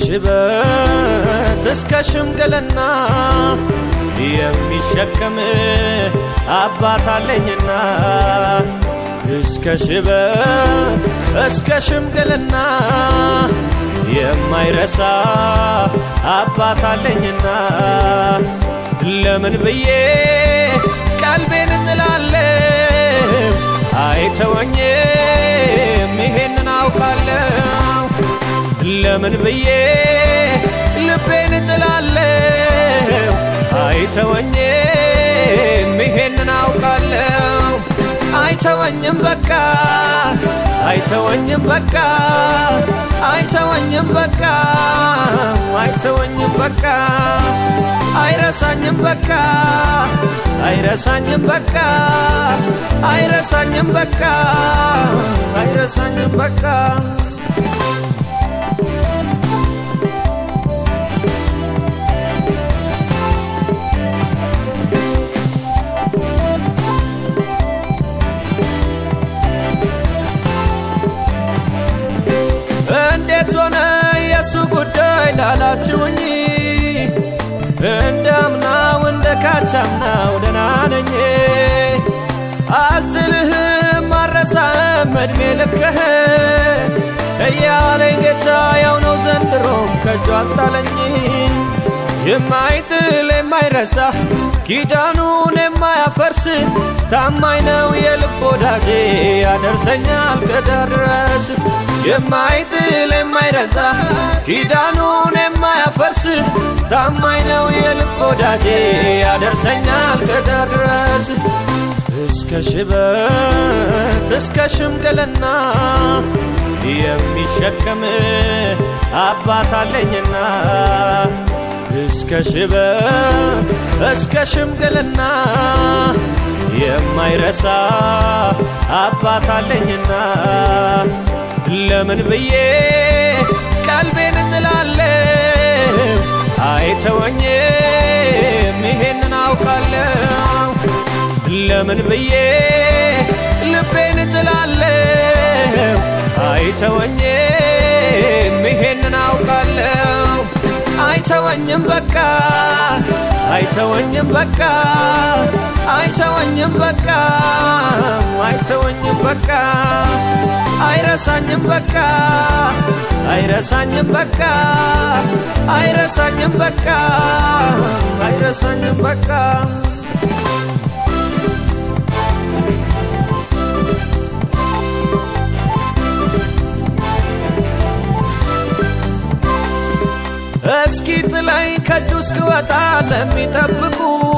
ሽበት እስከ ሽምግልና የሚሸከም አባት አለኝና እስከ ሽበት እስከ ሽምግልና የማይረሳ አባት አለኝና ለምን ብዬ ቀልቤን እጥላለሁ አይተወኝም ይሄንን አውቃለሁ ለምን ብዬ ልቤን እጥላለሁ አይተወኝም ይሄንን አውቃለሁ አይተወኝም በቃ አይተወኝም በቃ አይተወኝም በቃ አይተወኝም በቃ አይረሳኝም በቃ አይረሳኝም በቃ አይረሳኝም በቃ አይረሳኝም በቃ እንዴት ሆነ የእሱ ጉዳይ ላላችሁኝ እንደ አምናው እንደ ካቻምናው ደህና ነኝ አልጥልህም አረሳህም እድሜ ልክህን እያለኝ ጌታ ያው ነው ዘንድሮም ከእጁ አልጣለኝ የማይጥል የማይረሳ ኪዳኑን የማያፈርስ ታማኝ ነው የልብ ወዳጄ ያደርሰኛል ከዳር የማይጥል የማይረሳ ኪዳኑን የማያፈርስ ታማኝ ነው የልብ ወዳጄ ያደርሰኛል ከዳር እስከ ሽበት እስከ ሽምግልና የሚሸከም አባት አለኝና እስከ ሽበት እስከ ሽምግልና የማይረሳ አባት አለኝና ለምን ብዬ ቀልቤን እጥላለሁ አይተወኝም ይሄንን አውቃለሁ ለምን ብዬ ልቤን እጥላለሁ አይተወኝም ይሄንን አውቃለሁ አይተወኝም በቃ አይተወኝም በቃ አይተወኝም በቃ አይተወኝም በቃ አይረሳኝም በቃ አይረሳኝም በቃ አይረሳኝም በቃ አይረሳኝም በቃ እስኪ ጥላይ ከእጁ እስክወጣ ለሚጠብቁ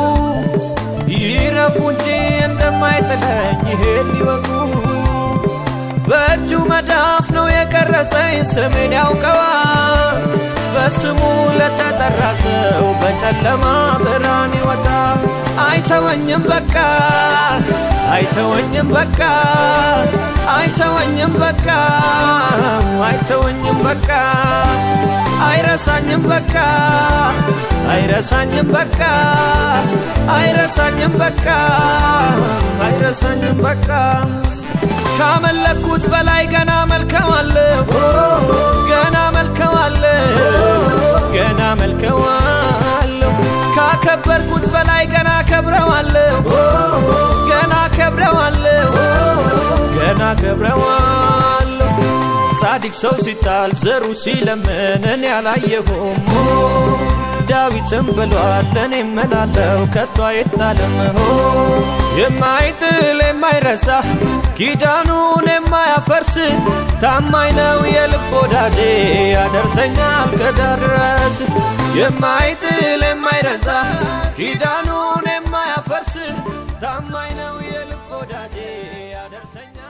ይረፉ እንጂ እንደማይጥለኝ ይሄን ይወቁ። በእጁ መዳፍ ነው የቀረጸኝ ስሜን ያውቀዋል። በስሙ ለተጠራ ሰው በጨለማ ብርሃን ይወጣል። አይተወኝም በቃ አይተወኝም በቃ አይተወኝም በቃ አይተወኝም በቃ አይረሳኝም በቃ አይረሳኝም በቃ አይረሳኝም በቃ አይረሳኝም በቃ ካመለኩት በላይ ገና መልከዋለሁ ገና መልከዋለሁ ገና መልከዋለሁ ካከበርኩት በላይ ገና ከብረዋለሁ ገና ከብረዋለሁ ገና ከብረዋለሁ ጻድቅ ሰው ሲጣል ዘሩ ሲለምን እኔ አላየሁም ዳዊትም ብሏል እኔ እምላለሁ ከቶ አይጣልም የማይጥል የማይረሳ ኪዳኑን የማያፈርስ ታማኝ ነው የልብ ወዳጄ ያደርሰኛል ከዳር ድረስ የማይጥል የማይረሳ ኪዳኑን የማያፈርስ ታማኝ ነው የልብ ወዳጄ ያደርሰኛል